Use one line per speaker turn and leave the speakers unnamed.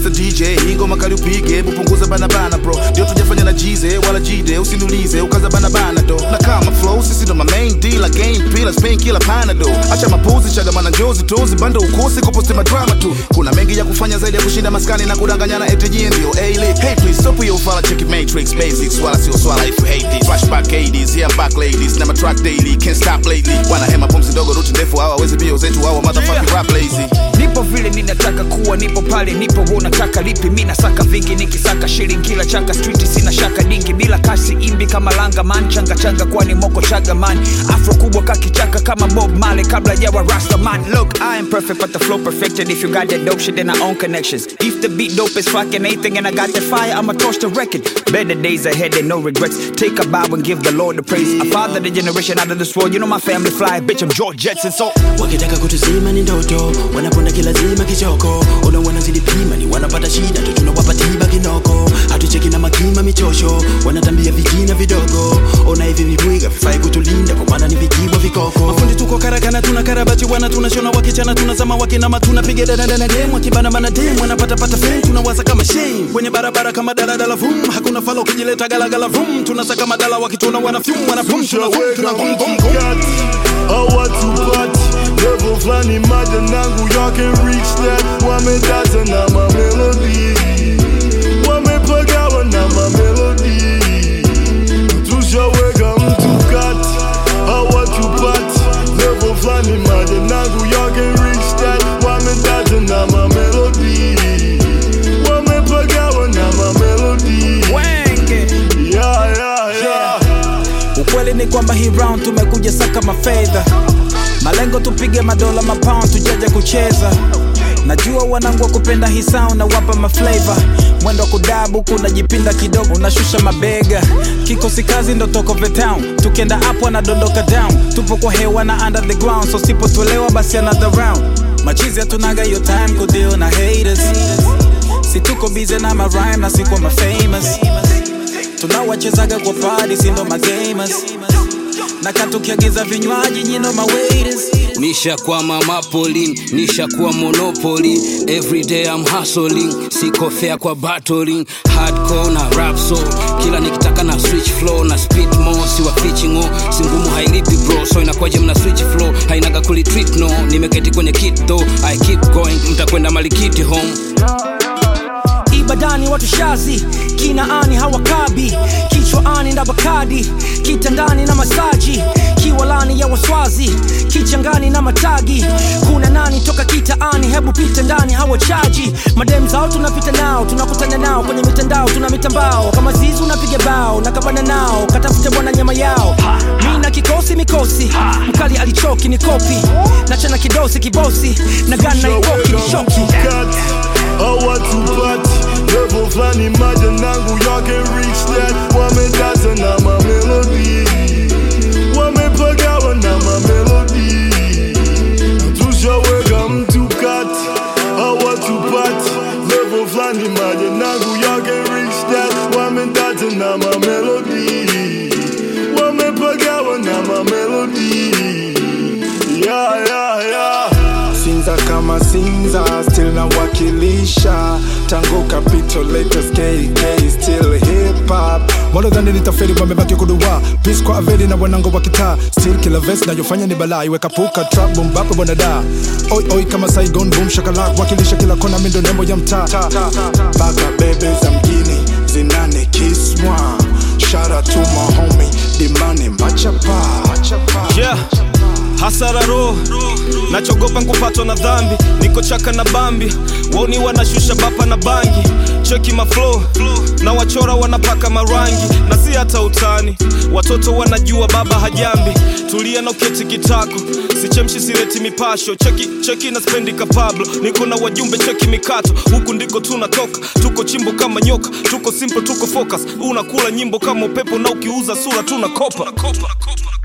Mr. DJ hii ngoma kali upige hebu punguza bana bana bro ndio tujafanya na jize wala jide usiniulize ukaza bana bana do na kama flow sisi ndo ma main dealer game pillars pain killer panado acha mapuzi chagamana njozi tozi bando ukosi kuposti madrama tu kuna mengi ya kufanya zaidi ya kushinda maskani na kudanganyana ATG ndio A-Lit hey please stop your fala check it matrix basics swala sio swala if you hate this flashback 80s yeah I'm back ladies na matrack daily can't stop lately wana hema pumzi ndogo ruti ndefu hawa wezi bio zetu hawa motherfucking rap lazy
nipo vile ninataka kuwa nipo pale nipo wewe unataka lipi mi nasaka vingi nikisaka shilingi kila chaka street sina shaka dingi bila kasi imbi kama langa man changa changa kwani moko chaga man afro kubwa kakichaka kama bob male kabla jawa rasta man look i am perfect but the flow perfected if you got that dope shit then i own connections if the beat dope is fucking anything and i got that fire i'ma torch the record better days ahead and no regrets take a bow and give the lord the praise i father the generation out of this world you know my family fly bitch i'm george jetson so
wakitaka kutuzima ni ndoto wanaponda kilazima kichoko ona wanazidi pima ni wanapata shida tu tunawapa tiba kinoko hatucheki na makima michosho wanatambia vijina vidogo ona hivi vibwiga vifai kutulinda kwa maana ni vikibwa vikoko mafundi tuko karakana tuna karabati wana tunashona wakichana tunazama wakinama tunapiga dadadana dem wakibanabana dem wanapatapata fame tunawaza kama shame kwenye barabara kama daladala vum hakuna fala ukijileta galagala vum tunasaka madala wakituna wanafyum wanapum tunavum tuna vum vum vum
hawatupati levo flani maja nangu y'all can reach that wamedata na mamelodi wamepagawa na mamelodi tushaweka mtu kati hawatupati levo flani maja nangu y'all can reach that wamedata na mamelodi wamepagawa na mamelodi
wenge
yeah, yeah, yeah.
ukweli ni kwamba hii round tumekuja saka mafedha malengo tupige madola mapound tujaja kucheza najua wanangu wa kupenda hii sound na wapa maflavor mwendo wa kudabu kunajipinda kidogo unashusha mabega kikosi kazi ndo toko the town tukienda up wanadondoka down tupo kwa hewa na under the ground so sipotolewa basi another round machizi hatunaga hiyo time kudeal na haters si tuko bize na marime na si kwa mafamous tunawachezaga kwa party si ndo magamers na katukiagiza vinywaji nyino mawaiters
nishakuwa mamapolin nishakuwa monopoly everyday I'm hustling siko fair kwa battling hardcore na rap so kila nikitaka na switch flow na speed mo siwa pitchingo si ngumu hailipi bro so inakwaje mna switch flow hainaga kulitreat no nimeketi kwenye kit though I keep going mtakwenda malikiti home
ibadani watu shazi kinaani hawakabi kichwaani na bakadi kitandani na masaji kiwalani ya waswazi kichangani na matagi kuna nani toka kitaani hebu pita ndani hawachaji madem zao tunapita nao tunakutana nao kwenye mitandao tuna mitambao kama zizi unapiga bao na kabana nao katafute bwana nyama yao mi na kikosi mikosi mkali alichoki ni kopi nachana kidosi kibosi na gana ikoki ni shoki
kati hawatupati levo flani maja nangu y'all can reach that wamedata na mamelodi wamepagawa na mamelodi tushaweka mtu kati hawatupati levo flani maja nangu y'all can reach that wamedata na mamelodi wamepagawa na mamelodi yeah, yeah, yeah.
Sinza kama Sinza still nawakilisha tangu capital latest KK still hip hop walodhani nitafeli wamebaki kuduwa peace kwa aveli na wanango wa kitaa still kila vest nayofanya ni balaa iweka puka trap boom bap bonada oi oi kama Saigon boom shakalak wakilisha kila kona mindo nembo ya mtaa baka bebe za mjini zinane kiswa shout out to my homie Dimani Machapa
yeah hasara roho nachogopa nkupatwa na dhambi niko chaka na bambi wauni wanashusha bapa na bangi cheki maflo na wachora wanapaka marangi na si hata utani watoto wanajua baba hajambi tulia na uketi kitako sichemshi sireti mipasho cheki cheki na spendi kapablo niko na wajumbe cheki mikato huku ndiko tunatoka tuko chimbo kama nyoka tuko simple tuko focus unakula nyimbo kama upepo na ukiuza sura tunakopa